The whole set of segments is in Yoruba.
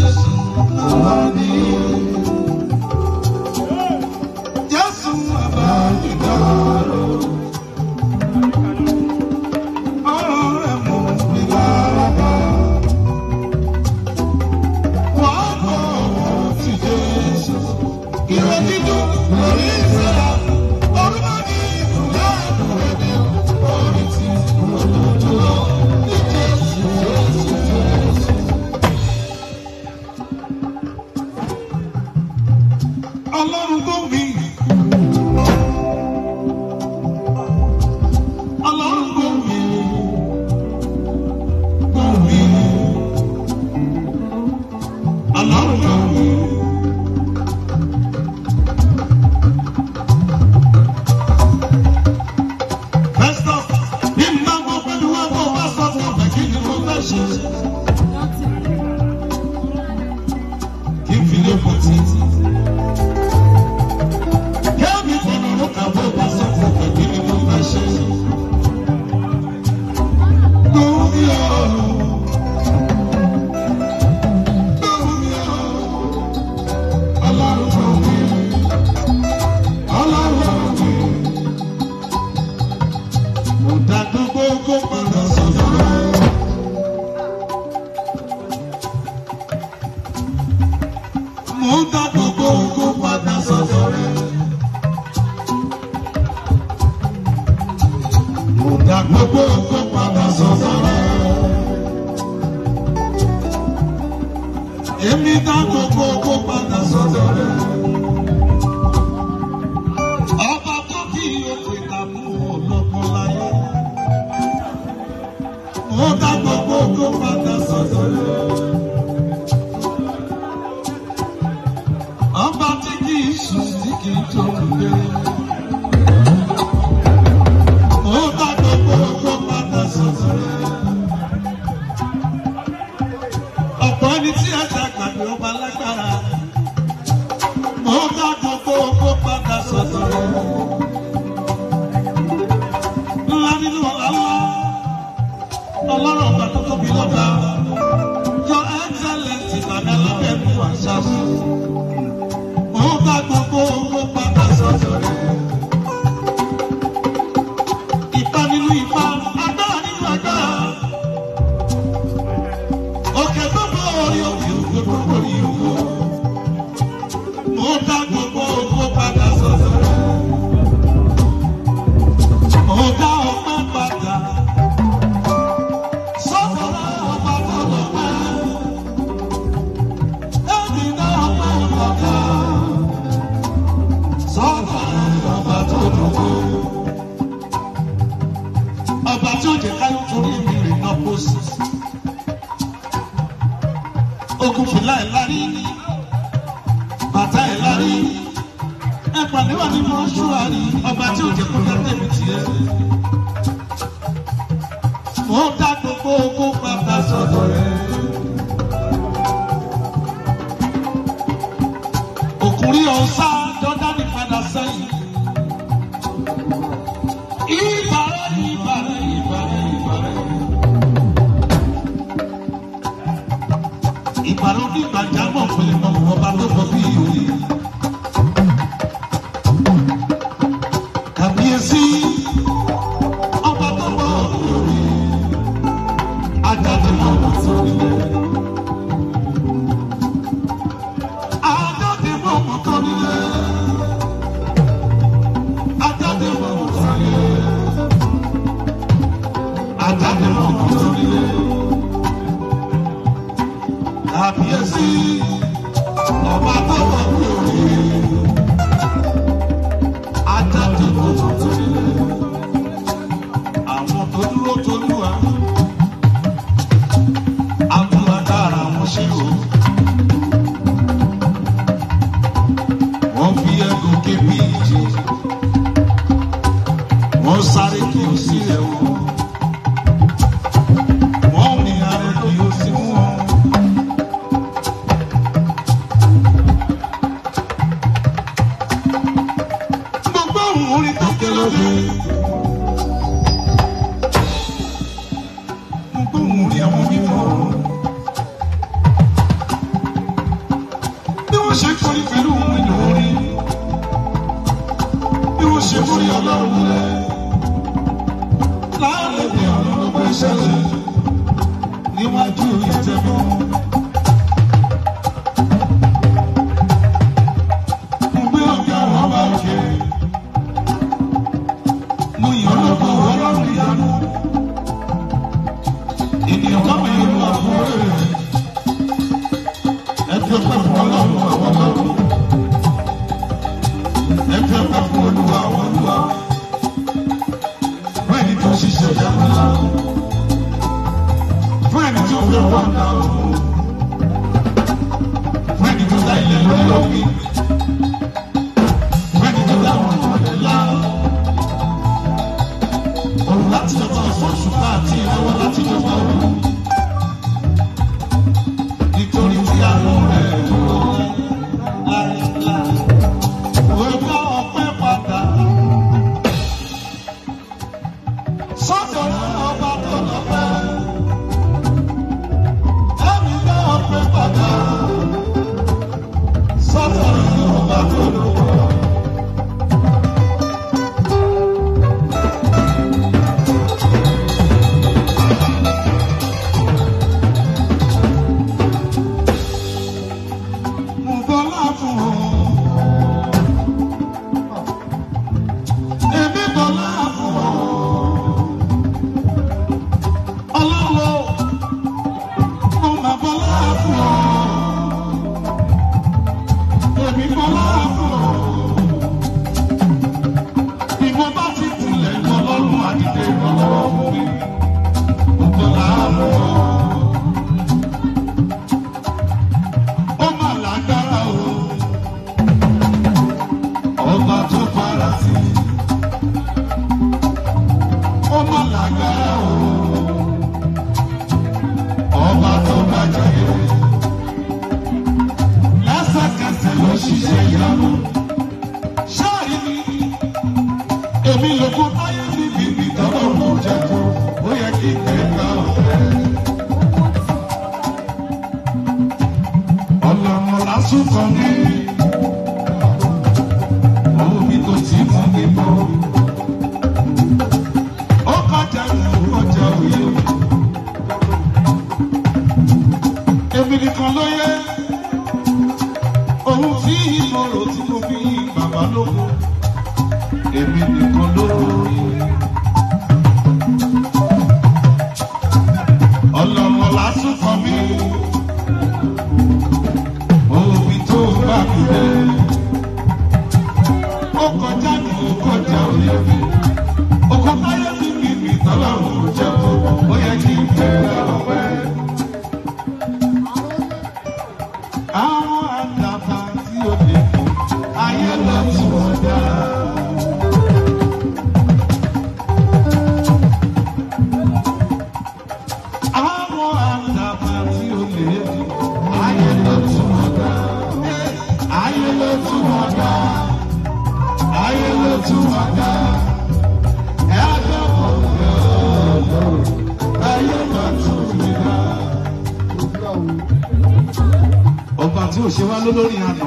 Jésù àwa ni. Jésù àwa ìdárò. Ọ̀rọ̀ rẹ̀ mú mi lára bá. Wàá gbọ́ ọ̀rọ̀ ti Jésù. Ìrọ̀ dídùn lórí ìṣẹ̀lá. Orúkọ ní ìfúnná àdúrà ní orí ti olódùlọ. Ní Jésù, Jésù, Jésù. Ọlọ́run tó mi. Ọlọ́run tó mi. Tó mi. Ọlọ́run tó mi. Festus, bí n bá gbọ́ pẹ̀lú ẹ̀kọ́ wá sọ fún ọ̀fẹ́ kí ni mo fẹ́ ṣe. Kí n fi lé fún títí. Kẹ́mi fọ̀nà ló kàwé wá sọ fún ọ̀fẹ́ kí ni mo fẹ́ ṣe. Lórí ọ̀rọ̀. Lórí ọ̀rọ̀. Ọlọ́run tó wí. Ọlọ́run tó wí. Mo dá gbogbo kó padà sọ̀rọ̀ rẹ̀. Mo dá gbogbo kó padà sọ̀rọ̀ rẹ̀. Mo dá gbogbo kó padà sọ̀rọ̀ rẹ̀. Èmi dá gbogbo kó padà sọ̀rọ̀ rẹ̀. Ọba tó kí òkè ìdààmú ọlọ́gbọ́n láyé. Mo dá gbogbo kó padà sọ̀rọ̀ rẹ̀. Ọba tí kì í sùn tí kì í tó lé. Mo dá gbogbo kó padà sọ̀rọ̀ rẹ̀. Ọ̀pọ̀ ẹni tí ẹja gbàgbé ọba lágbára. Mo dá gbogbo kó padà sọ̀rọ̀ rẹ̀. Ńlá nínú ọ̀la ńlá. Ọlọ́run ọba tó tóbi lọ́ba. Your excellence ìbàdàn lábẹ́ mi wà ṣáṣú. Mo dá gbogbo owó padà sọ́dọ̀ rẹ̀. Ipa nínú ipa, agbára nínú agbára. Òkè gbogbo orí òkè òkè gbogbo orí òkè. Mo dá gbogbo owó padà sọ́dọ̀ rẹ̀. Mo dá ọpẹ́ padà. Sọ́dọ̀ rẹ̀ ọba tó lọ pẹ́. Èmi dá ọpẹ́ padà. Sọ́dọ̀ rẹ̀ ọba tó dùnkù. Ọba tí ó jẹ́ káyọ̀ torí mi rìn náà kó sí. Ogun fìlà ẹ̀ lárí. Bàtà ẹ̀ lárí. Ẹ pàdé wà nínú ọ̀ṣùwárí. Ọba tí ó jẹ́ kó dá tèmi tiẹ̀. Mo dá gbogbo ogún padà sọ́dọ̀ rẹ̀. Òkúrí ọ̀sá Jọ́dánì padà sẹ́yìn. Ìbàrẹ̀ ìbàrẹ̀ ìbàrẹ̀ ìbàrẹ̀. Ìbàrẹ̀ onígbàjámọ̀ pèlè mọ̀ wọ́n bá tó bọ̀ bí ìròyìn. Kàbíyèsí ọba tó bọ̀ lórí. Ajáde mọ̀ wọ́n sórí. Ajáde mọ̀ wọ́n sórí. Ajáde mọ̀ wọ́n sórí. Ajáde mọ̀ wọ́n sórí. Kàbíyèsí ọba tó bọ̀ lórí. Ajáde mọ̀ wọ́n sórí. Àwọn tó dúró tolúwa. Àbúrò dára wọn ṣe o. Wọ́n fi ẹ̀gùn kébí ìjì. Wọ́n sáré kí o sílẹ̀ o. Wọ́n ní ààrẹ kí o sí mú wọn. ọlọ́run lẹ̀. Láàrin mi ọ̀run ló gbé ṣẹlẹ̀ níwájú ìtẹ́mọ́. Mo gbé ọ̀gá wọn bá òkè. Mo yàn lọ́kọ̀ ọlọ́run ìyanu. Ènìyàn bá mi lu àwọn ọ̀rẹ́ rẹ̀. Ẹ fi ọpẹ́ fún ọlọ́run àwọn ọlọ́run. Ẹ fi ọpẹ́ fún olúwa àwọn olúwa. Fún ẹni tó ṣiṣẹ́ ìyanu ńlá. Fún ẹni tó fi ọwọ́ ńlá o. Fún ẹni tó dá ilẹ̀ lórí omi. Fún ẹni tó dá àwọn ọ̀rẹ́ ńlá. Òun láti jọba ọ̀sán ṣùgbọ́n àti ìrànwọ́ láti jọba òun. Nítorí tí àánú rẹ̀ dúró láéláé. Òun bá ọpẹ́ padà. Sọ́dọ̀ ọba tó lọ́pẹ́. Ẹ̀mí bá ọpẹ́ padà. Sọ́dọ̀ ọba tó lọ́pẹ́. Mo bọ́lá fún ọ. Èmi bọ́lá fún ọ. Ọlọ́wọ́, mo máa bọ́lá fún ọ. Èmi bọ́lá fún ọ. Bí mo bá ti tilẹ̀ lọ lọ́rùn àdìdẹ ìrànlọ́wọ́ fún mi. Mo bọ́lá fún ọ. Ó máa lágbára o. Ọba tó fara sí. Ó máa lágbára o. Ọba tó bàjẹ́ yẹ. Lẹ́sẹ̀kẹsẹ̀ ló ṣiṣẹ́ ìyanu. Ṣáàrí mi, èmi lóko táyé níbi ibi tọ́lọ́ mú jẹ́ tó. Ó yẹ kí kẹ̀kẹ́ ọ̀fẹ́. Ọlọ́run lásùn kan ní. Omi tó ti mú mi bọ̀. Ó kọjá ìlú ọjà òye. Èmi nìkan ló yẹ. Òun tí ìmọ̀ràn tí mo fi bàbá lóko. Èmi nìkan ló yẹ. Ọlọ́run lásùn kan mi. Omi tó bá mi dé. Ó kọjá ní ó kọjá òye mi. Ọkọ̀ táyé mi kì í mi tọ́lọ́run jẹ́ tó. Ó yẹ kí n fẹ́ ọpẹ́. Àwọn àdàbà tí ó lè fò, ayé lọ tí wọ́n dá. Àwọn àdàbà tí ó lè fò, ayé lọ tí wọ́n dá. Ayé lọ tí wọ́n dá. Ayé lọ tí wọ́n dá. Ẹ á dọ̀bọ̀ lọ́wọ́. Ayé lọ tí wọ́n dá. Ọba tí ò ṣe wá lólórí àná.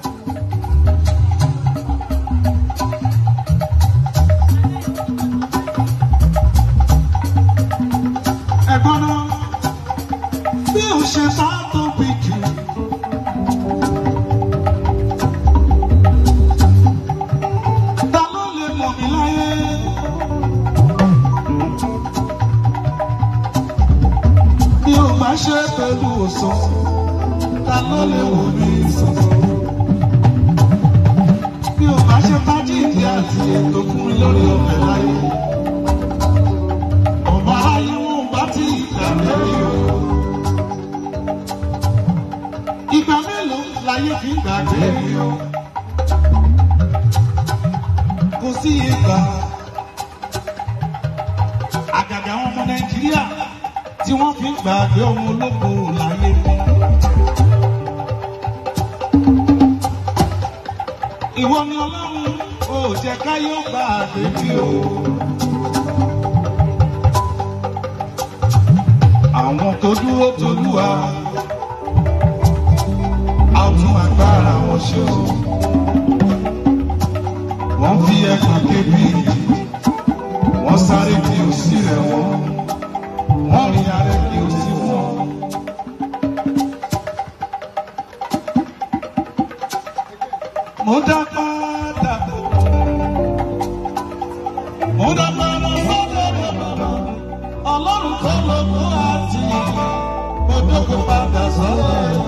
Ẹ̀gbọ́n náà, bí o ṣe sá tóbi jù. Ta ló lè mọ̀ mí láyé? Bí o bá ṣe pẹ̀lú òsàn, ta ló lè wò mí sàn? Bí o bá ṣe fájìdì àti ètò fún mi lórí ọ̀fẹ́ láyé. Ọba ayé wọn bá ti ìgbà lórí o. Ìgbà mélòó láyé fi gbàgbé mi o? Kò sí ìgbà. Àgàgà àwọn ọmọ Nàìjíríà tí wọ́n fi ń gbàgbé ọmọ ológo láyé mi. Ìwọ ni Ọlọ́run ò jẹ́ káyọ̀ gbà àgbègbè o. Àwọn tó dúró tolúwa, a ó tún agbára wọn ṣe o. wọ́n fi ẹ̀ka kébì wọ́n sáré kí o sí rẹ̀ wọ́n wọ́n rí arẹ kí o sí wọ́n. mo dá padà mo dá padà sọ́dọ̀ bàbá ọlọ́run tó lọ́kọ́ àti mo dókò padà sọ́dọ̀ rẹ̀.